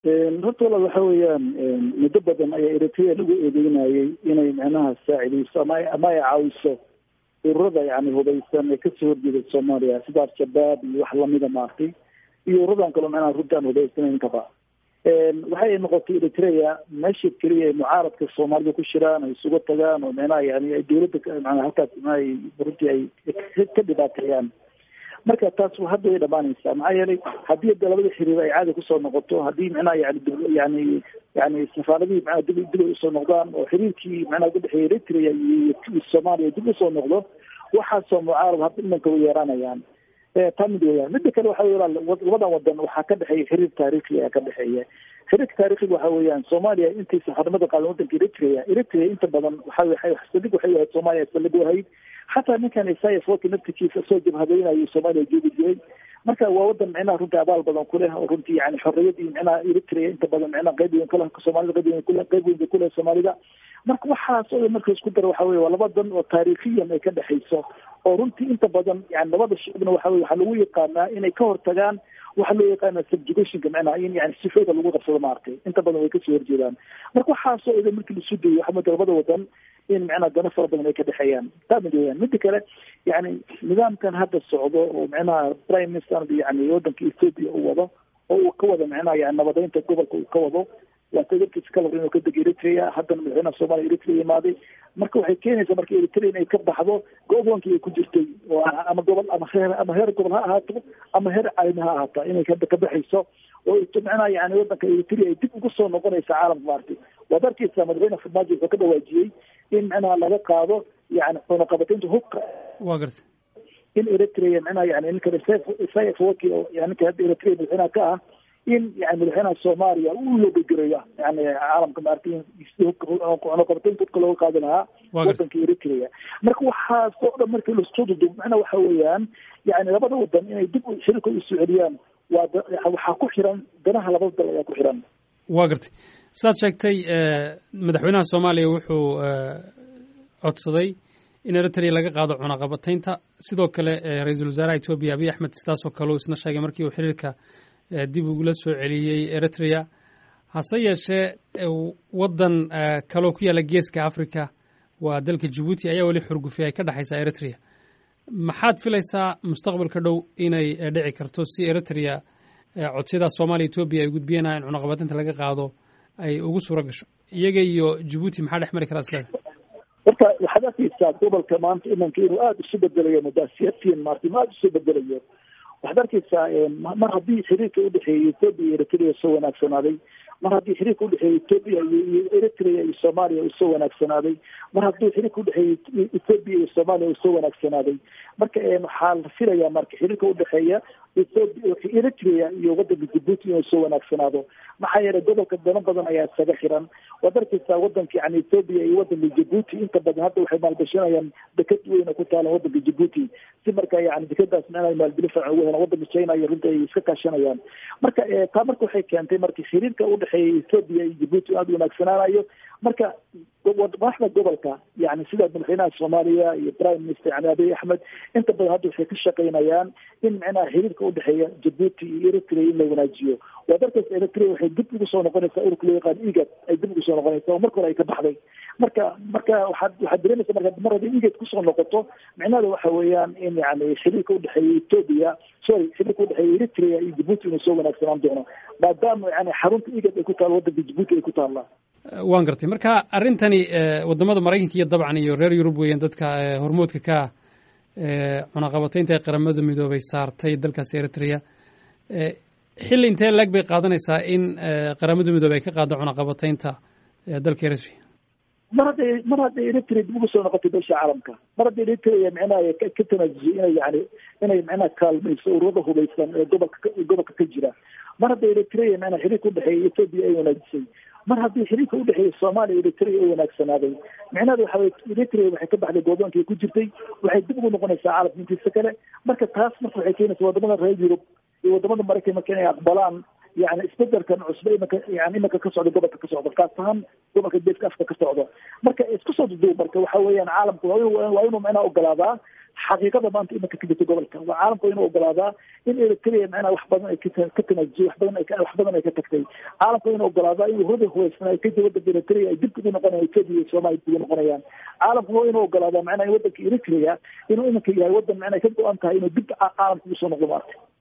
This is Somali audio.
horta walaal waxa weeyaan muddo badan ayaa eritrea lagu eedeynayay inay macnaha saacideyso ama ama ay caawiso ururada yani hubeysan ee kasoo horjeeda soomaaliya sida al-shabaab iyo wax lamida maartay iyo ururadan kaloo macnaha runti aan hubeysanayn kaba waxay noqotay eritrea meesha keliya ay mucaaradka soomaalida ku shiraan ay isugu tagaan oo macnaha yani ay dawladda manaa halkaas manaa runtii ay ka dhibaateeyaan marka taas hadda way dhamaanaysaa maxaa yeelay haddii de labada xiriir ay caadi kusoo noqoto haddii macnaha yani yani yani safaaradihii manaa dib dib ay usoo noqdaan oo xiriirkii macnaha udhexeeya eritrea iyo soomaaliya dib usoo noqdo waxaasoo mucaarad hadda imanka way yeeranayaan taa mid weyaan mida kale waxa wey labadan wadan waxaa ka dhexeeya xiriir taariikhi ayaa ka dhexeeya xiriirka taariikhiga waxa weeyaan soomaaliya intay safarnimada qaadan wadanka eritrea eritrea inta badan waxa sadig waxay ahayd soomaaliya salig u ahayd xataa ninkan isaias waki naftikiisa soo jabhadeynayo soomaaliya joogi jiray marka waa wadan micnaha runtii abaal badan ku leh oo runtii yani xorriyadii micnaha eritrea inta badan micnaha qayb weyn kule soomaalida qayb weyn kule qayb weyn bay kuleh soomaalida marka waxaas oo marka isku dara waxa weye waa laba dan oo taariikhiyan ay ka dhexayso oo runtii inta badan yani labada shicibna waxa weye waxaa lagu yaqaanaa inay ka hortagaan waxaa loo yaqaana subjugationka macnaha in yani sifooda lagu qabsado maaragtay inta badan way kasoo horjeedaan marka waxaasoo idan markii lasu dayo waxa mooda labada wadan in macnaha dano fara badan ay ka dhexeeyaan taa mid weyaan mida kale yani nidaamkan hadda socdo oo macnaha prime minister yani wadanka ethoopia uu wado oo uu ka wado macnaha yani nabadeynta gobolka uu ka wado waa tadarkiisa ka labr inuu ka dego eritrea haddana madaxweynaha soomaliya eritrea imaaday marka waxay keenaysaa marka eritrea inay ka baxdo go-doonkii ay ku jirtay oo ama gobol ama heer ama heer gobol ha ahaato ama heer caalami ha ahaata inay hadda ka baxayso oo macnaha yani wadanka eritrea ay dib ugu soo noqonaysa caalamka maartay waad arkeysaa madaxweyne farmaajo wuxuu ka dhawaajiyey in macnaha laga qaado yani cunaqabataynta hubka wa garta in eritrea macnaha yani ninka isaias waki oo yani ninka hadda eritrea madaxweynaha ka ah in yani madaxweynaha soomaaliya uu loogagereyo yani caalamka maaragtay cunaqabataynta hubka looga qaadi lahaa wadanka eritrea marka waxaas oo dhan markii lasoo dudub macnaha waxa weeyaan yani labada wadan inay dib xiriirka usoo celiyaan waa waxaa ku xiran danaha labada dal ayaa ku xiran wa gartay saad sheegtay madaxweynaha soomaaliya wuxuu codsaday in eritrea laga qaado cunaqabataynta sidoo kale ra-iisul wasaaraha etoobiya abiy axmed sidaasoo kale uu isna sheegay markii uu xiriirka dib ugula soo celiyey eritrea hase yeeshee waddan kaloo ku yaalla geeska africa waa dalka jabuuti ayaa weli xurgufi ay ka dhexaysaa eritrea maxaad filaysaa mustaqbalka dhow inay dhici karto si eritrea codsiyadaas soomaaliya etoobiya ay gudbiyeenah in cunaqabataynta laga qaado ay ugu suuro gasho iyaga iyo jabuuti maxaa dhex mari karaa isleeda horta waxaad arkeysaa gobolka maanta imanka inuu aada isu bedelayo mudaasiyadtiin maarta ma aada isu bedelayo waxaad arkeysaa mar haddii xiriirka udhexeeyay ethoopia iyo eritrea soo wanaagsanaaday mar haddii xiriirka udhexeeyay ethoopia iyo eritrea iyo soomaaliya uu soo wanaagsanaaday mar haddii xiriirka udhexeeyay ethoopia iyo soomaaliya uu soo wanaagsanaaday marka waxaa la filayaa marka xiriirka udhexeeya eritrea iyo wadanka jabuuti inuu soo wanaagsanaado maxaa yeelay gobolka dano badan ayaa isaga xiran waad arkeysaa wadanka yani ethoopia iyo wadanka jabuuti inta badan hadda waxay maalgashanayaan deked weyna ku taalan wadanka jabuuti si marka yani dekadaas micnaha maalgeli fiican ugu helaan wadanka china iyo runta ay iska kaashanayaan marka taa marka waxay keentay marka xiriirka udhexeeya ethoopia iyo jabuuti aada wanaagsanaanayo marka madaxda gobolka yani sida madaxweynaha soomaaliya iyo prime minister yani abiy axmed inta badan hadda waxay ka shaqaynayaan in macnaha xiriirka udhexeeya jabuuti iyo eritrea in la wanaajiyo waad arkeysa eritrea waxay dib ugu soo noqonaysaa ururka loo yaqaan igad ay dib ugu soo noqonaysaa oo marka hore ay ka baxday marka marka waxaad waxaad dareemaysa marka mar haddii igad kusoo noqoto micnaheeda waxa weeyaan in yani xiriirka udhexeeya ethoopia sorry xiriirka udhexeeya eritrea iyo jabuuti inuu soo wanaagsanaan doono maadaama yani xarunta igad ay ku taalo wadanka jabuuti ay ku taallaa waan gartay marka arrintani wadamada maraykanka iyo dabcan iyo reer yurub weeyaan dadka hormoodka ka ah cunaqabataynta ee qaramada midoobay saartay dalkaasi eritrea xilli intee leeg bay qaadanaysaa in qaramada midoobey ay ka qaado cunaqabataynta dalka eritrea mar hadday mar hadday eritrea dib uga soo noqotay beesha caalamka mar hadday eritrea micnaha ka tanaasusay inay yani inay micnaha kaalmayso ururada hubaysan ee gobolka gobolka ka jira mar hadday eritrea micnaha xiriirka udhexeeya ethoopia ay wanaajisay mar haddii xiriirka udhexeeya soomaaliya eritrea oo wanaagsanaaday micnaheeda waxa weye eritrea waxay ka baxday goodoonkii ku jirtay waxay dib ugu noqonaysaa caalamka intiisa kale marka taas marka waxay keenaysaa wadamada reer yurub iyo wadamada maraykan marka inay aqbalaan yani isbedelkan cusbe imanka yani imanka ka socda gobolka ka socda kaas ahaan gobolka geeska afrika ka socda marka isku soo duduub marka waxa weeyaan caalamku waa inu waa inuu micnaha ogolaadaa xaqiiqada maanta imanka ka jirta gobolka waa caalamku inuu ogolaadaa in eritrea macnaha wax badan ay ka tanaajiyo wax badan wax badan ay ka tagtay caalamku inuu ogolaadaa in ururada hubaysnaa ka jira wadanka eritrea ay dib ugu noqonayaan ethiopia iyo soomaaliya dib ugu noqonayaan caalamku waa inuu ogolaadaa macnaha in wadanka eritrea inuu iminka yahay wadan macnaha ka go-an tahay inuu dib caalamka ugu soo noqdo maarta